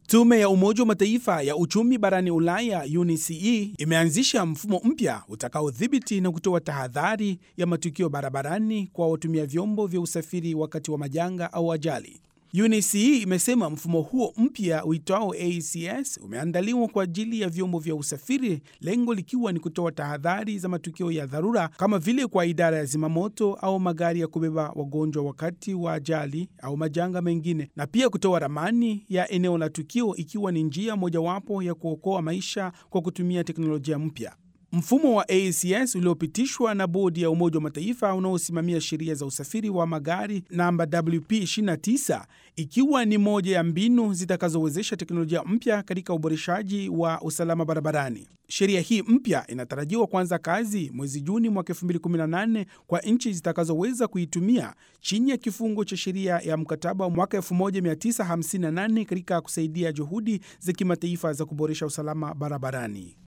Tume ya Umoja wa Mataifa ya uchumi barani Ulaya, UNECE, imeanzisha mfumo mpya utakaodhibiti na kutoa tahadhari ya matukio barabarani kwa watumia vyombo vya usafiri wakati wa majanga au ajali. UNECE imesema mfumo huo mpya uitwao ACS umeandaliwa kwa ajili ya vyombo vya usafiri, lengo likiwa ni kutoa tahadhari za matukio ya dharura kama vile kwa idara ya zimamoto au magari ya kubeba wagonjwa wakati wa ajali au majanga mengine, na pia kutoa ramani ya eneo la tukio, ikiwa ni njia mojawapo ya kuokoa maisha kwa kutumia teknolojia mpya. Mfumo wa ACS uliopitishwa na bodi ya Umoja wa Mataifa unaosimamia sheria za usafiri wa magari namba WP29, ikiwa ni moja ya mbinu zitakazowezesha teknolojia mpya katika uboreshaji wa usalama barabarani. Sheria hii mpya inatarajiwa kuanza kazi mwezi Juni mwaka 2018 kwa nchi zitakazoweza kuitumia chini ya kifungo cha sheria ya mkataba wa mwaka 1958 katika kusaidia juhudi za kimataifa za kuboresha usalama barabarani.